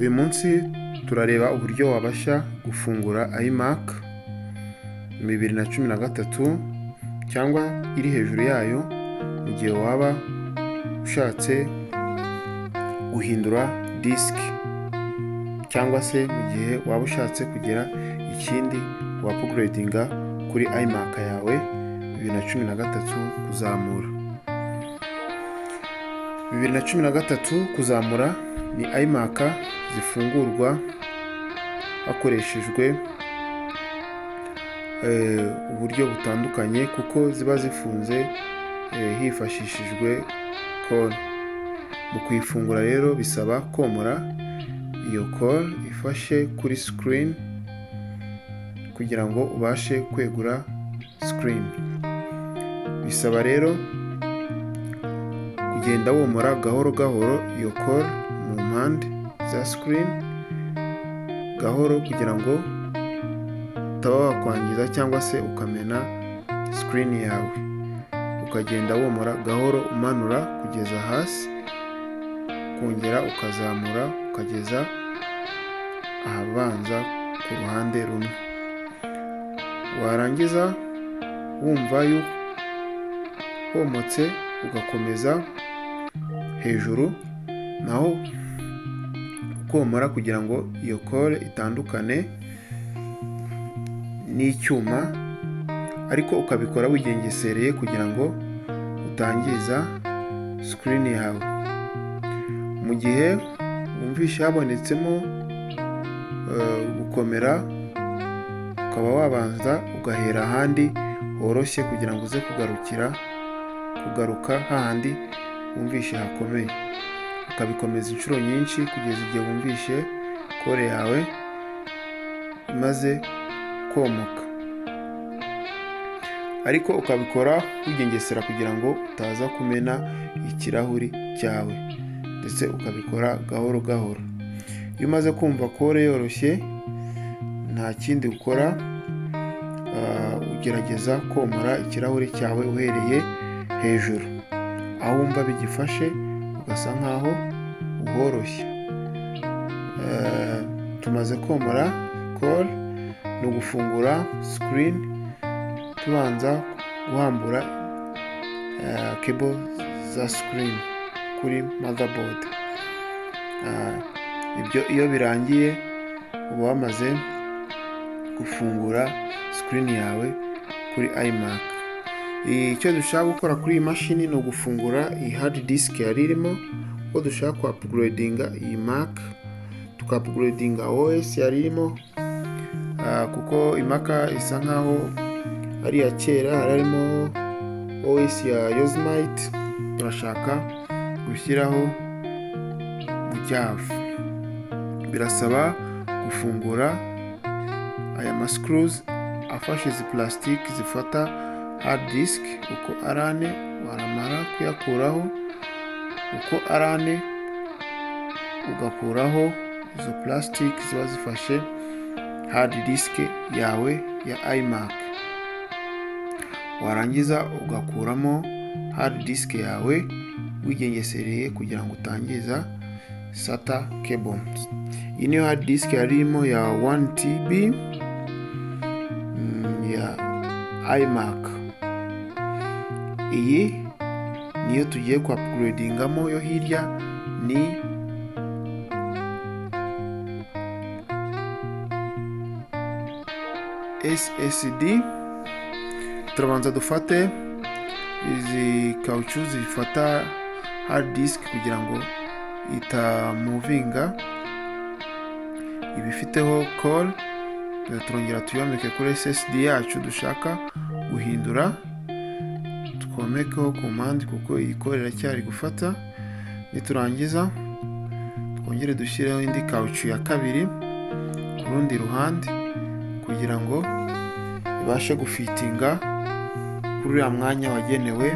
uyu munsi turareba uburyo wabasha gufungura iMac bibiri na cumi na gatatu cyangwa iri hejuru yayo mu gihe waba ushatse guhindura disiki cyangwa se mu gihe waba ushatse kugira ikindi wapuguredinga kuri iMac yawe bibiri na cumi na gatatu kuzamura bibiri na cumi na gatatu kuzamura ni iMac zifungurwa hakoreshejwe uburyo butandukanye kuko ziba zifunze hifashishijwe kore mu kuyifungura rero bisaba komora iyo kore ifashe kuri sikirini kugira ngo ubashe kwegura sikirini bisaba rero kugenda womora gahoro gahoro iyo kore mu mpande za sikirini gahoro kugira ngo utaba wakwangiza cyangwa se ukamena sikirini yawe ukagenda womora gahoro umanura kugeza hasi kongera ukazamura ukageza ahabanza ku ruhande rumwe warangiza wumva homotse ugakomeza hejuru naho ukomora kugira ngo iyo kore itandukane n'icyuma ariko ukabikora wigengesereye kugira ngo utangiza sikirini yawe mu gihe wumvishe habonetsemo gukomera ukaba wabanza ugahera ahandi woroshye kugira ngo uze kugarukira kugaruka hahandi wumvishe hakomeye ukabikomeza inshuro nyinshi kugeza igihe wumvishe kore yawe imaze komoka ariko ukabikora wigengesera kugira ngo utaza kumena ikirahuri cyawe ndetse ukabikora gahoro gahoro iyo umaze kumva kore yoroshye nta kindi ukora ugerageza komora ikirahuri cyawe uhereye hejuru aho wumva bigifashe ugasa nkaho uhoroshye tumaze komora kore ni ugufungura sikirini tubanza guhambura kebo za sikirini kuri madabodi ibyo iyo birangiye uba wamaze gufungura sikirini yawe kuri iMac icyo dushaka gukora kuri iyi mashini ni ugufungura iyi hadi disiki yari irimo ko dushaka kwapuguredinga iyi Mac tukapuguredinga OS yari irimo kuko imaka isa nkaho ari iya kera hari harimo OS ya yozimayiti turashaka gushyiraho byavu birasaba gufungura aya masikuruzi afashe izi pulasitiki zifata hard disk uko ari ane waramara kuyakuraho uko ari ane ugakuraho izo pulasitiki ziba zifashe hard disk yawe ya iMac warangiza ugakuramo hard disk yawe wigengesereye kugira ngo utangiza sata cables iyi niyo hard disk yari irimo ya 1TB ya iMac iyi niyo tugiye kwapuguredingamo yo hirya ni ssd turabanza dufate izi kawucu zifata hard disk kugira ngo itamuvinga ibifiteho call turongera tuyomeke kuri ssd yacu dushaka guhindura twomekeho komande kuko iyi call iracyari gufata niturangiza twongere dushyireho indi kawucu ya kabiri ku rundi ruhande kugira ngo ibashe gufitinga kuri uriya mwanya wagenewe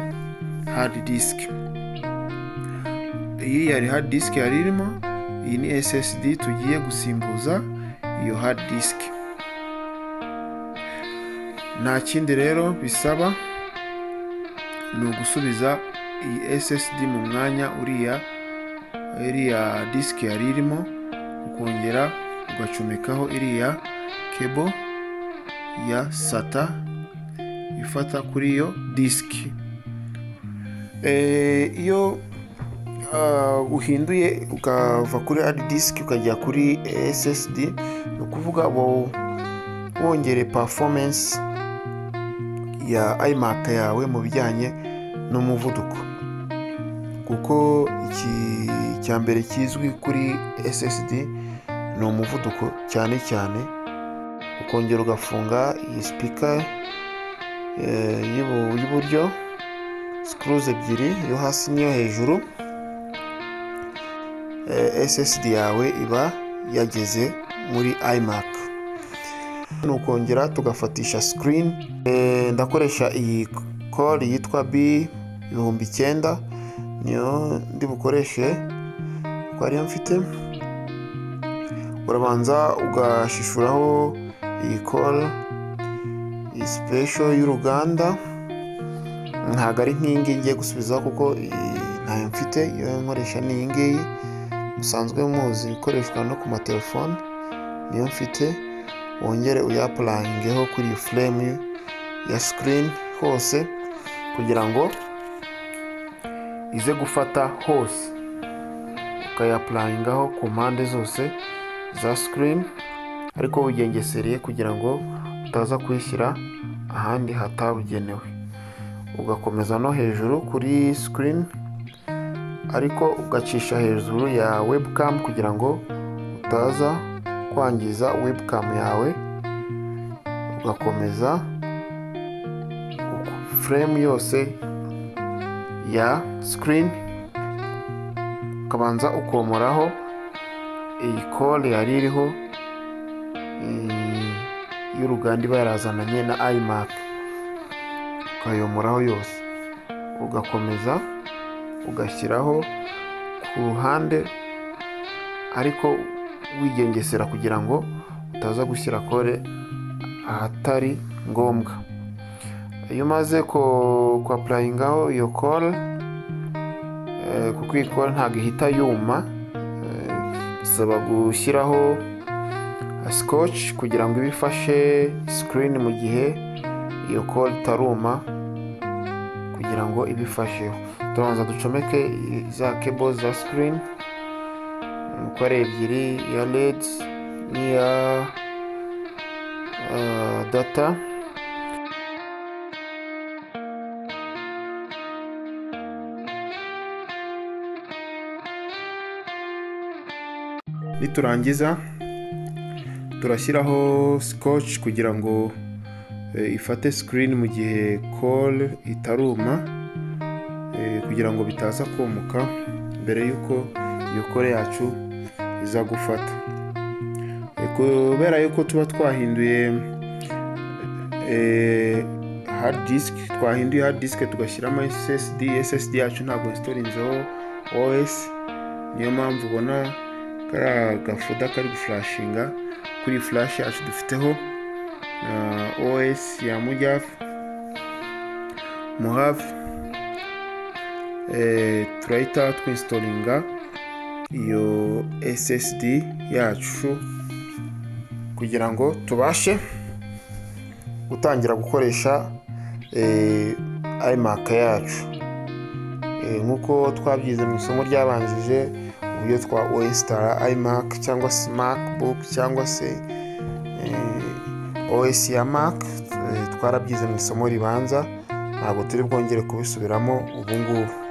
hard disk iyi yari hard disk yari irimo iyi ni ssd tugiye gusimbuza iyo hard disk nta kindi rero bisaba ni ugusubiza iyi ssd mu mwanya uriya iriya disk yari irimo uko ukongera ugacomekaho iriya kebo ya sata ifata kuri iyo disiki iyo uh, uhinduye ukava kuri hard disk ukajya kuri ssd ni ukuvuga uba wongere performance ya imac yawe mu bijyanye n'umuvuduko kuko iki cya mbere kizwi kuri ssd ni umuvuduko cyane cyane ukongera ugafunga iyi sipika eh, y'ibu- y'iburyo sikuruze ebyiri iyo hasi n'iyo hejuru eh, ssd yawe iba yageze muri imac ni ukongera tugafatisha screen Eh, ndakoresha iyi kore yitwa b ibihumbi icyenda niyo ndi bukoreshe ko ariyo mfite urabanza ugashishuraho iyi kore iyi sipesho y'uruganda ntabwo ari nk'iyi ngiyi ngiye gusubizaho kuko iyi ntayo mfite iyo nkoresha ni iyi ngiyi musanzwe muzi ikoreshwa no ku matelefone niyo mfite wongere uyapurayingeho kuri iyi furemu ya sikirini hose kugira ngo ize gufata hose ukayapurayingaho ku mpande zose za sikirini ariko wigengesereye kugira ngo utaza kuyishyira ahandi hatabugenewe ugakomeza no hejuru kuri sikirini ariko ugacisha hejuru ya webcam kugira ngo utaza kwangiza webcam yawe ugakomeza uku- frame yose ya screen ukabanza ukomoraho iyi kore yari iriho mm, y'uruganda iba yarazananye na imac ukayomoraho yose ugakomeza ugashyiraho ku ruhande ariko wigengesera kugira ngo utaza gushyira kore ahatari ngombwa iyo umaze ko- kuapurayingaho iyo kore eh, kuko iyi kore ntabwo ihita yuma eh, bisaba gushyiraho sikoci kugira ngo ibe ifashe sikirini mu gihe iyo kore itaruma kugira ngo ibifasheho turabanza ducomeke za kebo za sikirini uko ari ebyiri iya redi n'iya eh, data niturangiza turashyiraho sikoci kugira ngo eh, ifate sikirini mu gihe kore itaruma eh, kugira ngo bitaza komuka mbere y'uko iyo kore yacu iza gufata Eh, kubera yuko tuba twahinduye eh, hard disk twahinduye hard disk tugashyiramo ssd ssd yacu ntabwo installingzeho os niyo mpamvu ubona kariya gafuda kari guflashinga kuri iyi flash yacu dufiteho ah, os ya mujyaf muhave eh, turahita twinstalinga iyo ssd yacu kugira ngo tubashe gutangira gukoresha eh, imac yacu Eh, nk'uko twabyize mu isomo ryabanjije uburyo twa oyisitara imac cyangwa se macbook cyangwa se eh, os ya mac eh, twarabyize mu isomo ribanza ntabwo turi bwongere kubisubiramo ubu ngubu